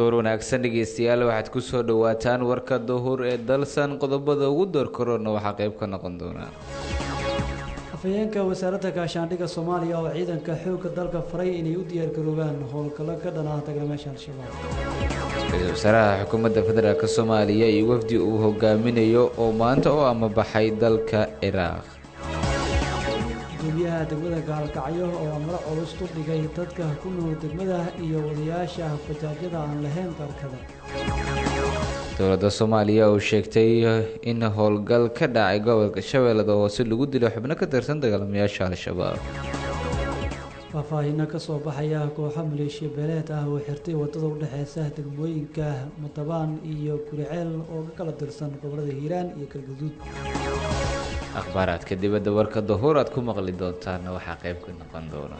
duhur wanaagsan dhegeystayaal waxaad kusoo dhawaataan warka duhur ee dalsan qodobada ugu doorkaroona waxaa qayb ka noqon doonaa afhayeenka wasaaradda gaashaandhigga soomaaliya oo ciidanka xoogga dalka faray inay u diyaargaroobaan howlgallo ka dhanaa dagaalamayaasha al-shabaab ra-iisul wasaaraha xukuumadda federaalk soomaaliya iyo wafdi uu hogaaminayo oo maanta u amabaxay dalka ciraaq gudoomiyaha degmada gaalkacyo oo amro culus u dhigay dadka ku nool degmada iyo wadayaasha bajaajyada aan lahayn dalkada dowladda soomaaliya oo sheegtay in howlgal ka dhacay gobolka shabeellada hoose lagu dilay xubno ka tirsan dagaalamayaasha al-shabaab faahfaahinno ka soo baxaya kooxo maleeshiya beeleed ah oo xirtay waddada u dhexeysa degmooyinka mutabaan iyo guriceel oo ka kala tirsan gobolada hiiraan iyo galguduud akhbaaraadka dibadda warka dahuur aad ku maqli doontaana waxaa qayb ka noqon doona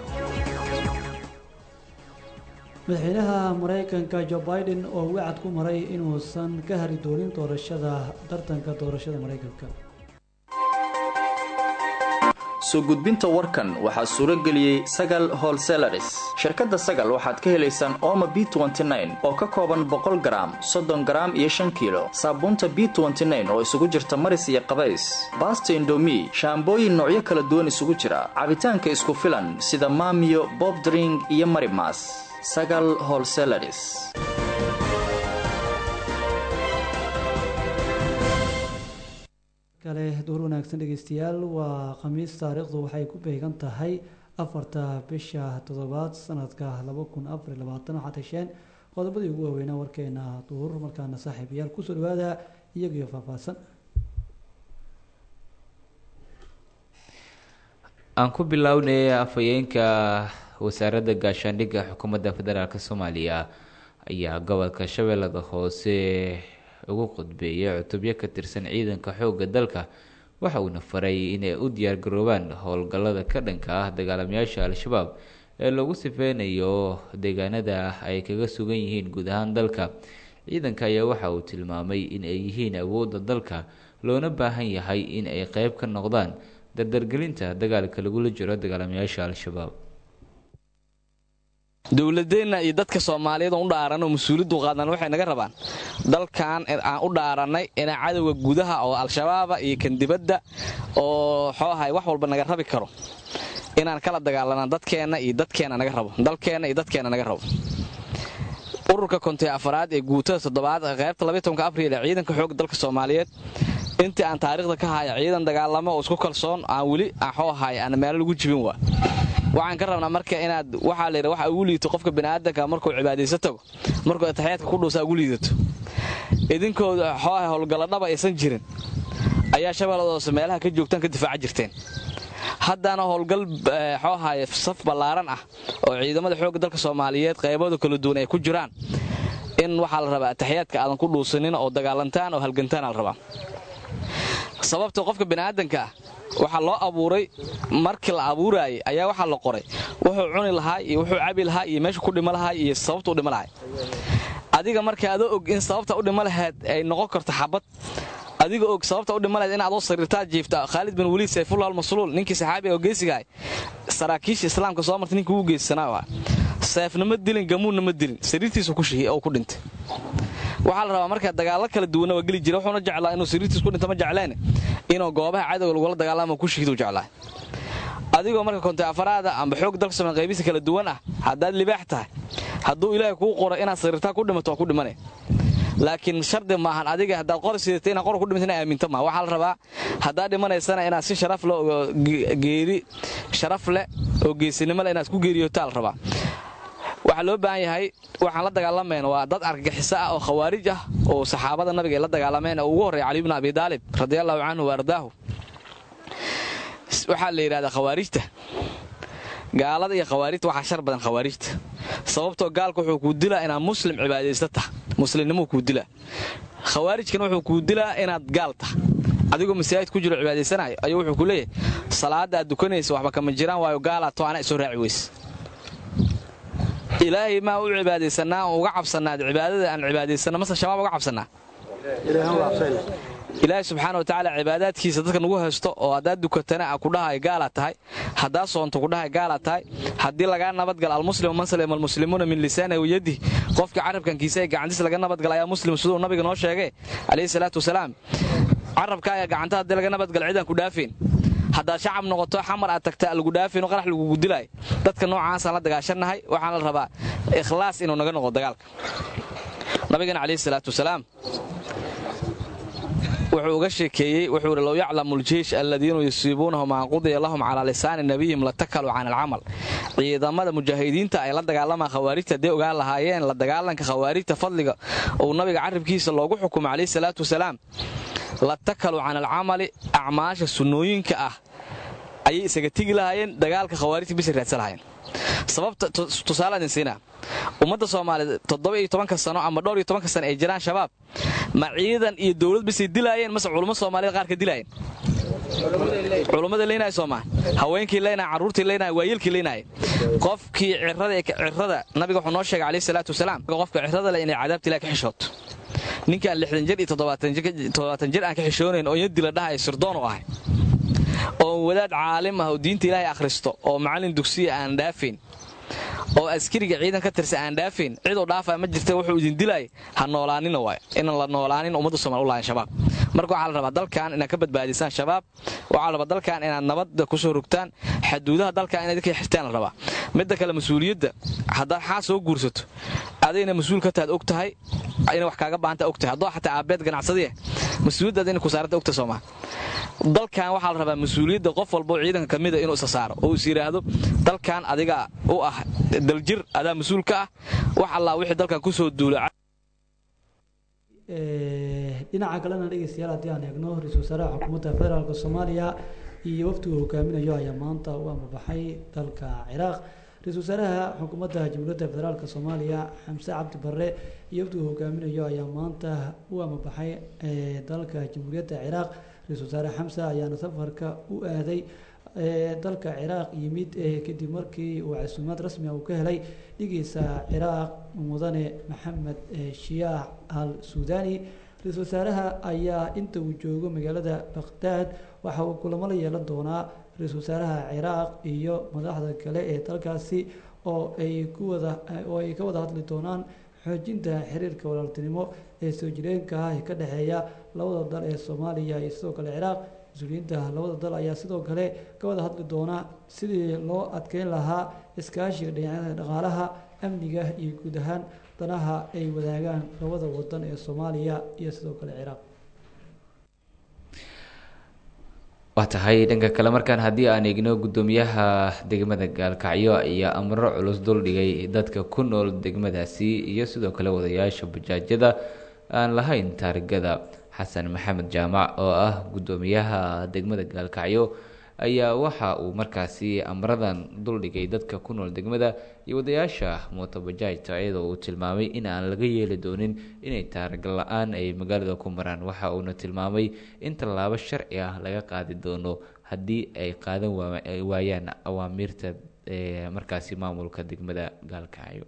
madaxweynaha maraykanka jo biden oo wacad ku maray inuusan ka hari doonin doorashada tartanka doorashada maraykanka soo gudbinta warkan waxaa suuro geliyey sagal holselaris shirkadda sagal waxaad ka helaysaan ooma b oo ka kooban boqol garaam soddon garaam iyo shan kiilo saabuunta b oo isugu jirta maris iyo qabays baasta indomi shaambooyin noocyo kala duwan isugu jira cabitaanka isku filan sida maamiyo bobdring iyo marimas sagal holselaris kale duur wanaagsan dhegeystayaal waa khamiis taariikhdu waxay ku beegan tahay afarta bisha toddobaad sanadka laba kun afar iyo labaatan waxaad hesheen qodobadii ugu waaweynaa warkeena duur markaana saaxiibayaal kusoo dhawaada iyagiyo faahfaahsan aan ku bilownay afhayeenka wasaaradda gaashaandhigga xukuumadda federaalk soomaaliya ayaa gobolka shabeellada hoose ugu qudbeeyay cutubyo ka tirsan ciidanka xoogga dalka waxa uuna faray inay u diyaargaroobaan howlgallada ka dhanka ah dagaalamayaasha al-shabaab ee lagu sifeynayo deegaanada ay kaga sugan yihiin guud ahaan dalka ciidanka ayaa waxa uu tilmaamay in ay yihiin awoodda dalka loona baahan yahay in ay qeyb ka noqdaan dardargelinta dagaalka lagula jiro dagaalamayaasha al-shabaab dowladeenna iyo dadka soomaaliyeed oo u dhaaran oo mas-uuliyaddu qaadnaan waxay naga rabaan dalkan aan u dhaarannay inaa cadowga gudaha oo al-shabaaba iyo kan dibadda oo xooahay wax walba naga rabi karo inaan kala dagaalanaa dadkeenna iyo dadkeenna naga rabo dalkeenna iyo dadkeenna naga rabo ururka kontiy afaraad ee guutada toddobaad qaybta labatonka abriil ee ciidanka xoogga dalka soomaaliyeed intii aan taariikhda ka haya ciidan dagaalamo oo isku kalsoon aan weli axoo ahay aan meelo lagu jibin waa waxaan ka rabnaa marka inaad waxaa layidha waxa ugu liito qofka biniaadanka markuu cibaadaysa tago markuu ataxiyaadka ku dhuusaa ugu liidato idinkooda xooaha howlgalladhaba aysan jirin ayaa shabeelladoose meelaha ka joogtaan ka difaaca jirteen haddana howlgal xooahay saf ballaaran ah oo ciidamada xoogga dalka soomaaliyeed qaybadu kala duwan ay ku jiraan in waxaa la rabaa ataxiyaadka aadan ku dhuusanin oo dagaalantaan oo halgantaana la rabaa sababta qofka biniaadanka ah waxaa loo abuuray markii la abuuraayay ayaa waxaa la qoray wuxuu cuni lahaa iyo wuxuu cabi lahaa iyo meeshu ku dhimo lahaa iyo sababta u dhimo lahay adiga marka adoo og in sababta u dhimo lahayd ay noqon karto xabad adiga og sababta u dhimo lahayd in adoo sariirtaa jiifta khaalid bin waliid sayfullah almasluul ninkii saxaabiga oo geesigahay saraakiisha islaamka soo martay ninkii ugu geesisanaa seefna ma dilin gamuunna ma dilin sariirtiisu oo ku dhintay waxaa la rabaa marka dagaallo kala duwanna waa geli jira wuxuuna jeclaa inuu sariirtiis ku dhinta ma jecleen inuu goobaha cadowga lagula dagaalama ku shihidu jeclaa adigoo marka konti afaraada amba xoog dalka somal qaybisa kala duwan ah haddaad libaax tahay hadduu ilaahay kuu qoro inaad sariirtaa ku dhimato waa ku dhimane laakiin shardi maahan adiga haddaad qor sidata inaad qor ku dhimata ina aaminto maa waxaa la rabaa haddaad dhimanaysana inaad si sharaf leh oo geeri sharaf leh oo geesinimo leh inaad ku geeriyotaa la rabaa waxaa loo baahan yahay waxaan la dagaalamayn waa dad argagixiso ah oo khawaarij ah oo saxaabada nabiga ay la dagaalameen oo ugu horreeya cali bnu abi daalib radiallahu canhu wa ardaahu waxaa la yidhahdaa khawaarijta gaalada iyo khawaarijta waxaa shar badan khawaarijta sababtoo gaalka wuxuu kuu dilaa inaad muslim cibaadaysta tah muslimnimuu kuu dilaa khawaarijkana wuxuu kuu dilaa inaad gaal tah adigoo masaajid ku jiro cibaadaysanayo ayuu wuxuu ku leeyahay salaadda aad dukanaysa waxba kama jiraan waayo gaalaa to ana isoo raaci weyse ilaahay maa u cibaadaysanaa oo uga cabsanaa cibaadada aan cibaadaysana mase shabaab uga cabsanaa ilaahay subxaana watacaala cibaadaadkiisa dadka nagu haysto oo haddaad dukatana a kudhahay gaalaad tahay haddaad soonto kudhahay gaalaad tahay haddii lagaa nabadgala almuslimu man salima almuslimuuna min lisaanihi wayadih qofkii carabkankiisa ee gacantiisa laga nabadgala ayaa muslim siduu nabiga noo sheegay calayhi salaatu wasalaam carabkaaga gacanta haddii laga nabadgala cidaan ku dhaafeen haddaad shacab noqoto xamar aad tagta lagu dhaafayno qarax lagugu dilaay dadka noocaasaan la dagaashannahay waxaan la rabaa ikhlaas inuu naga noqdo dagaalka nabigana calayhi salaatu wasalaam wuxuu uga sheekeeyey wuxuu ihi low yaclamu ljeish alladiina yusiibuunahu maa qudiya lahum calaa lisaani nabiyihim latakaluu can alcamal ciidamada mujaahidiinta ay la dagaalamaan khawaarijta hadday ogaan lahaayeen la dagaalanka khawaarijta fadliga uu nabiga carribkiisa loogu xukumay calayhi salaatu wasalaam latakaluu can alcamali acmaasha sunnooyinka ah ayay isaga tegi lahaayeen dagaalka khawaarijta bisa raadsan lahaayeen sababta tusaale idin siinaa ummadda soomaaliya toddoba iyo tobanka sano ama dhowr iyo tobanka sano ay jiraan shabaab ma ciidan iyo dowlad bisay dilaayeen mase culummo soomaaliyad qaar ka dilaayeen culummada leynaya soomaa haweenkii leynaya carruurtii leynaya waayeelkii leynaya qofkii cirada nabiga wuxuu noo sheegay calayhi salaatu wasalaam qofka cirada leh inay cadaabta ilaah ka xishooto ninkaan lixdan jir iyo toddobaatan jir aan ka xishoonayn oo yadila dhahay sirdoon u ahay oo wadaad caalim ah oo diinta ilaahay akhristo oo macallin dugsiya aan dhaafayn oo askariga ciidan ka tirsa aan dhaafayn ciduu dhaafaa ma jirta wuxuu idin dilaay ha noolaanina waay inaan la noolaanin ummadda somal u lahayn shabaab marka waxaa la rabaa dalkan inaad ka badbaadisaan shabaab waxaa la rabaa dalkan inaad nabadda kusoo rogtaan xaduudaha dalkan inaad ka xirtaan la rabaa midda kale mas-uuliyadda haddaad xaa soo guursato adayna mas-uul ka tahaad og tahay ina wax kaaga baahanta og tahay haddoo xataa aabeed ganacsadiya mas-uuliyaddaad ina ku saaranta ogta soomaa dalkan waxaa la rabaa mas-uuliyadda qof walboo ciidanka ka mida inuu isa saaro oo is yidhaahdo dalkan adiga u ah daljir adaa mas-uul ka ah wax allaa wixii dalkan kusoo duula dhinaca kalena dhegeystayaal haddii aan eegno ra-iisul wasaaraha xukuumadda federaalk soomaaliya iyo waftigu hogaaminayo ayaa maanta u amabaxay dalka ciraaq ra-iisul wasaaraha xukuumadda jamhuuriyadda federaalk soomaaliya xamse cabdi barre iyo waftigu hogaaminayo ayaa maanta u amabaxay dalka jamhuuriyadda ciraaq ra-iisul wasaare xamse ayaana safarka u aaday dalka ciraaq yimid kadib markii uu casuumaad rasmi uu ka helay dhigiisa ciraaq mudane maxamed shiyaah al suudani ra-iisul wasaaraha ayaa inta uu joogo magaalada baqhdaad waxa uu kulamo la yeelan doonaa ra-iisul wasaaraha ciraaq iyo madaxda kale ee dalkaasi oo ay ku wada oo ay ka wada hadli doonaan xoojinta xiriirka walaaltinimo ee soo jireenka ah ee ka dhexeeya labada dal ee soomaaliya iyo sidoo kale ciraaq mas-uuliyiinta labada dal ayaa sidoo kale ka wada hadli doona sidii loo adkeyn lahaa iskaashiga dhinacyada dhaqaalaha amniga iyo guud ahaan danaha ay wadaagaan labada wadan ee soomaaliya iyo sidoo kale ciraaq waa tahay dhanka kale markaan haddii aan eegno guddoomiyaha degmada gaalkacyo ayaa amro culus duldhigay dadka ku nool degmadaasi iyo sidoo kale wadayaasha bajaajyada aan lahayn taarigada xasan maxamed jaamac oo ah guddoomiyaha degmada gaalkacyo ayaa waxa uu markaasi amradan duldhigay dadka ku nool degmada iyo wadayaasha mootobajaajta iyadoo uu tilmaamay in aan laga yeeli doonin inay taariga la-aan ay magaalada ku maraan waxa uuna tilmaamay in tallaabo sharci ah laga qaadi doono haddii ay qaadan waayaan awaamiirta markaasi maamulka degmada gaalkacyo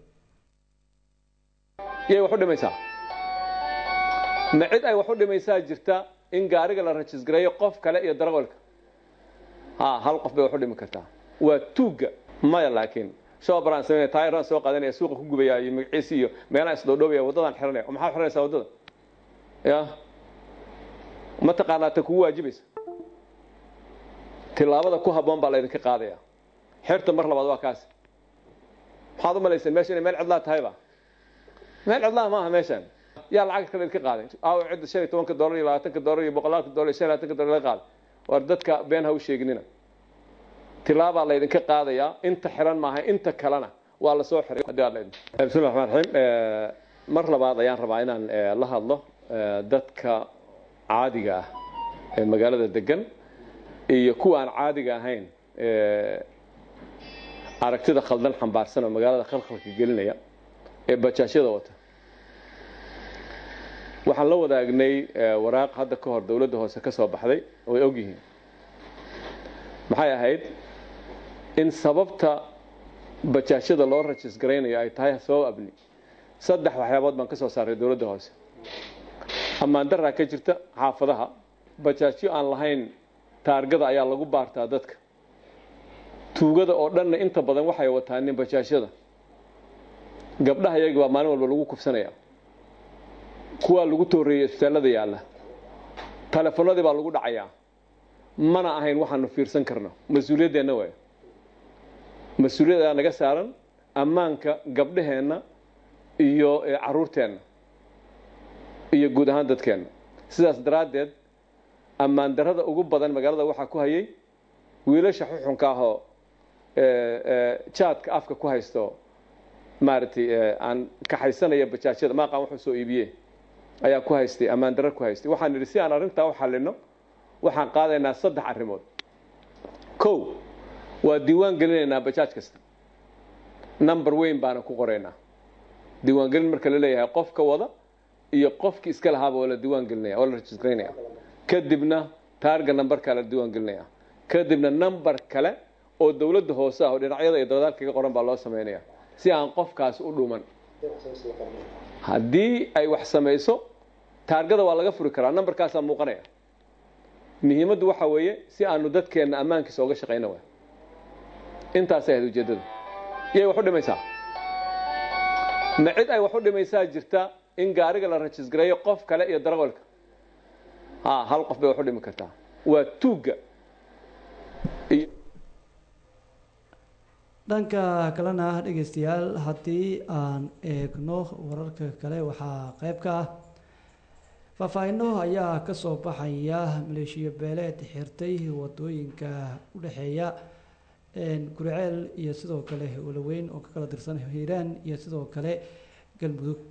yay wax u dhimaysaa ma cid ay wax u dhimaysaa jirta in gaariga la rajisgareeyo qof kale iyo darawalka ha hal qof bay wax u dhimi kartaa waa tuugga maya laakiin shoobaraan sameynaya taayiraan soo qaadanaya suuqa ku gubaya iyo magaciisi iyo meelaha isdhoodhoobaya waddadaan xiranaya oo maxaa xiranaysaa waddada ya ma taqaanaa ta kugu waajibaysa tilaabada ku habboon baa laydinka qaadaya xerta mar labaad waa kaas maxaad u malayseen meesha inay meel cidlaa tahayba meel cidlaa maaha meeshan yaa lacag kale idinka qaaday aaw cidda shan iyo tobanka dollar iyo labaatanka dollar iyo boqolaalka dollar iyo shan iyo labaatanka dollar laga qaaday war dadka been ha u sheeginina tilaabaa laydinka qaadayaa inta xiran maaha inta kalena waa lasoo xiray bismillahi raxmaan raxiim mar labaad ayaan rabaa inaan la hadlo dadka caadiga ah ee magaalada degan iyo kuwa aan caadiga ahayn aragtida khaldan xambaarsan oo magaalada khalkhalka gelinaya ee bajaashyada wata waxaan la wadaagnay waraaq hadda ka hor dowladda hoose ka soo baxday way og yihiin maxay ahayd in sababta bajaashyada loo rajis garaynayo ay tahay sabab abni saddex waxyaabood baan ka soo saaray dowladda hoose ammaan daraa ka jirta xaafadaha bajaajyo aan lahayn taargada ayaa lagu baartaa dadka tuugada oo dhanna inta badan waxay wataanin bajaajyada gabdhaha iyaga baa maalin walba lagu kufsanaya kuwaa lagu tooreeyey isbitaallada yaalla telefonadii baa lagu dhacayaa mana ahayn waxaanu fiirsan karno mas-uuliyaddeenna waay mas-uuliyad ayaa naga saaran ammaanka gabdhaheenna iyo caruurteenna iyo guud ahaan dadkeenna sidaas daraaddeed ammaan darrada ugu badan magaalada waxaa ku hayay wiilasha xuxunka ahoo jaadka afka ku haysto maaragtay aan kaxaysanaya bajaajyada maaqaan wuxuu soo iibiye ayaa ku haystay ammaan darro ku haystay waxaan idhi si aan arrintaa u xallino waxaan qaadaynaa saddex arrimood kow waa diiwaan gelinaynaa bajaaj kasta number weyn baana ku qoraynaa diiwaangelin marka la leeyahay qofka wada iyo qofkii iska lahaaba oo la diiwaan gelinaya oo la rejistraynaya kadibna taarga numberkaa la diiwaan gelinaya kadibna number kale oo dowladda hoose ah oo dhinacyada iyo dabadaal kaga qoran baa loo samaynaya si aan qofkaas u dhuman haddii ay wax samayso taargada waa laga furi karaa numberkaasaa muuqanaya muhiimaddu waxa weeye si aanu dadkeenna ammaankiisa oga shaqayna waay intaasay ahayd ujeeddada yay wax u dhimaysaa ma cid ay wax u dhimaysaa jirta in gaariga la rajisgareeyo qof kale iyo darawalka ha hal qof bay wax u dhimi kartaa waa tuugga dhanka kalena dhegeystayaal haddii aan eegno wararka kale waxaa qeyb ka ah faahfaahino ayaa kasoo baxaya maleeshiyo beeleed xirtay wadooyinka u dhexeeya guriceel iyo sidoo kale walaweyn oo ka kala tirsan hiiraan iyo sidoo kale galmudug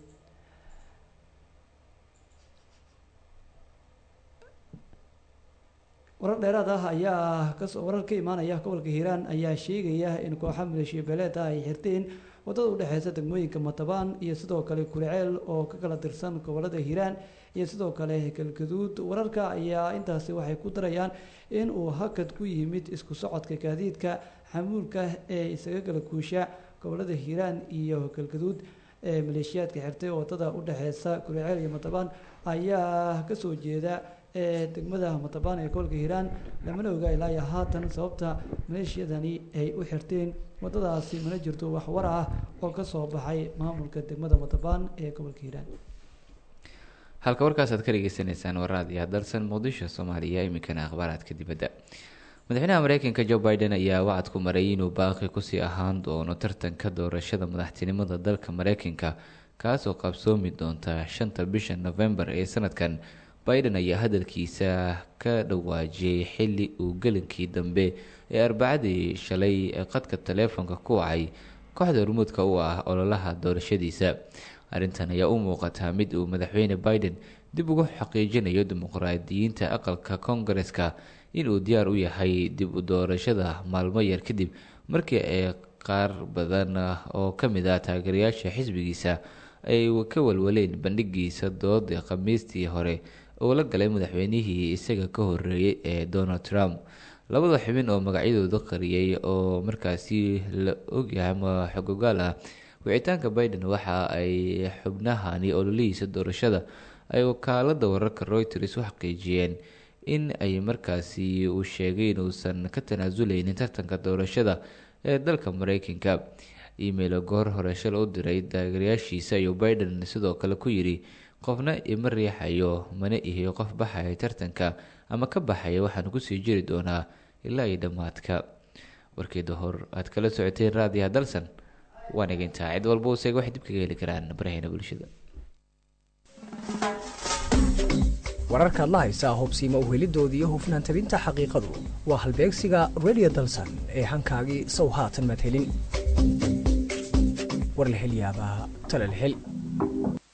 warar dheeraad ah ayaa kasoo warar ka imaanaya gobolka hiiraan ayaa sheegaya in kooxa maleeshiya beeleeda ay xirteen wadada udhexeysa degmooyinka matabaan iyo sidoo kale kuriceel oo ka kala tirsan gobolada hiiraan iyo sidoo kale galgaduud wararka ayaa intaasi waxay ku darayaan in uu hakad ku yimid isku socodka gaadiidka xamuulka ee isaga kala guusha gobolada hiiraan iyo galgaduud ee maleeshiyaadka xirtay wadada udhexeysa kuriceel iyo matabaan ayaa kasoo jeeda ee degmada matabaan ee gobolka hiiraan lamana oga ilaa iyo haatan sababta maleeshiyadani ay u xirteen wadadaasi mana jirto wax war ah oo kasoo baxay maamulka degmada matabaan ee gobolka hiiraan halka warkaas aad ka dhageysanaysaan waraadiya dalsan muqdisho soomaaliya iminkana akhbaaraadka dibadda madaxweynaha mareykanka joe biden ayaa wacad ku maray inuu baaqi kusii ahaan doono tartanka doorashada madaxtinimada dalka mareykanka kaasoo qabsoomi doonta shanta bisha novembar ee sanadkan biden ayaa hadalkiisa ka dhawaajiyey xili uu gelinkii dambe ee arbacadii shalay qadka taleefonka ku wacay kooxda hormuudka u ah ololaha doorashadiisa arrintan ayaa u muuqataa mid uu madaxweyne biden dib ugu xaqiijinayo dimuqraadiyiinta aqalka koongareska inuu diyaar u yahay dib u doorashada maalmo yar kadib markii ay qaar badan oo ka mid ah taageerayaasha xisbigiisa ay ka walwaleen bandhigiisa doodii khamiistii hore oo la galay madaxweynihii isaga ka horeeyay ee donald trump labada xubin oo magacyadooda qariyay oo markaasi la ogyahay ama xogogaal ah wicitaanka biden waxa ay xubnahani ololihiisa doorashada ay wakaalada wararka reuters u xaqiijiyeen in ay markaasi uu sheegay inuusan ka tanaasuleynin tartanka doorashada ee dalka mareykanka email goor hore shal u diray taageerayaashiisa ayuu biden sidoo kale ku yidhi qofna ima riixayo mana ihiyo qof baxaya tartanka ama ka baxaya waxaan kusii jiri doonaa ilaa iyo dhammaadka warkeeda hor aad kala socoteen raadiyaha dalsan waan egintaa cid walba useeg waxay dib kaga heli karaan baraheena bulshada wararkaad la haysaa hubsiima uhelidoodii iyo hufnaan tabinta xaqiiqadu waa halbeegsiga radio dalsan ee hankaagii sow haatan maad helin war la hel yaabaa tala la hel